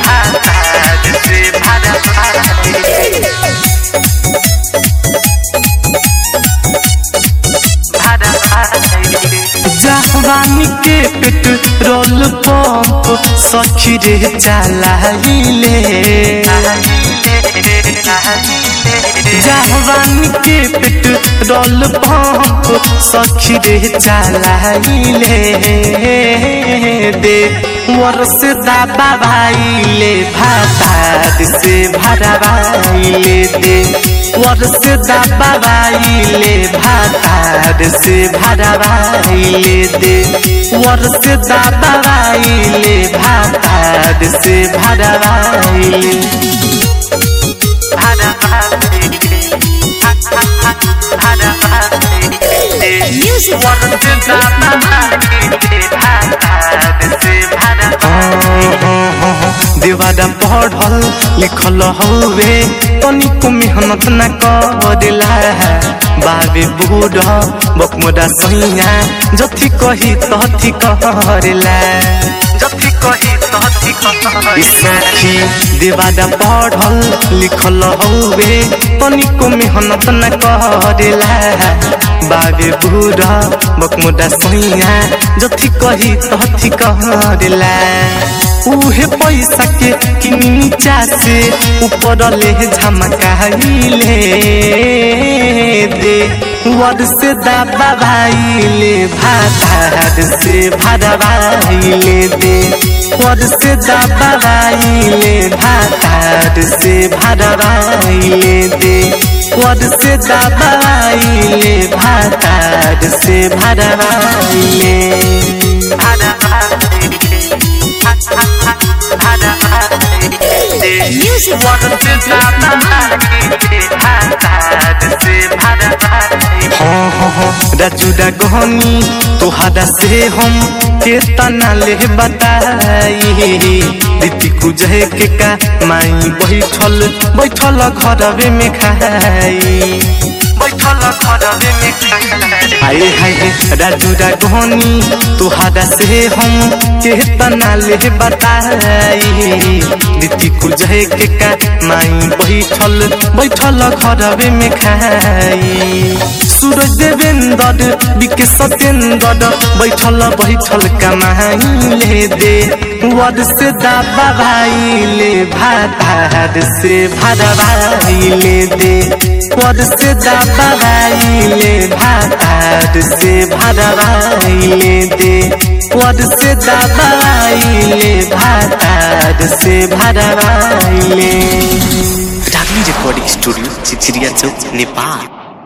भातार से भरवाइले जवानी के पेट्रोल पंप सखी रे चलाइले जवानी के पेट्रोल पंप सखी रे चलाइले दे वर से दाबा भाईले भातार से भरवाइले दे वर से दाबा भाईले भातार से भरवाइले दे वर से दाबा भाईले भातार से भरवाइले Music. देवादा पढ़ल लिखल हवे तनिको मेहनत न करेला बाबे बूढ़ बकमुदा सैया जथी कही तथी करेला जथी कही तथी सखी देवादा पढ़ल लिखल हवे तनिको मेहनत न करेला बाबे बूढ़ बकमुदा सैया जथी कही तथी करेला उहे पैसा के कि नीचा से ऊपर ले झमकाइले दे वर से दाबा भाईले भातार से भरवाइले दे वर से दाबा भाईले भातार से भरवाइले दे वर से दाबा भाईले भातार से भरवाइले Music. हाँ हाँ हाँ राजूरा गहनी तोहरा से हम केतना ले बताई दीदी कुजहे के का माई बैठल बैठल घरवे में खाई बैठल घरवे में खाई हाय हाय राजूरा गहनी तोहरा से हम केतना ले बताई दीदी कुजहे के का माई बैठल बैठल घरवे में खाई सूरज देवेंद्र बिके सत्येंद्र बैठल बैठल कमाइले दे वर से दाबा भाईले भातार से भरवाइले दे वर से दाबा भाईले भातार से भरवाइले दे वर से दाबा भाईले भातार से भरवाइले रागनी रिकॉर्डिंग स्टूडियो चिचिरिया चौक नेपाल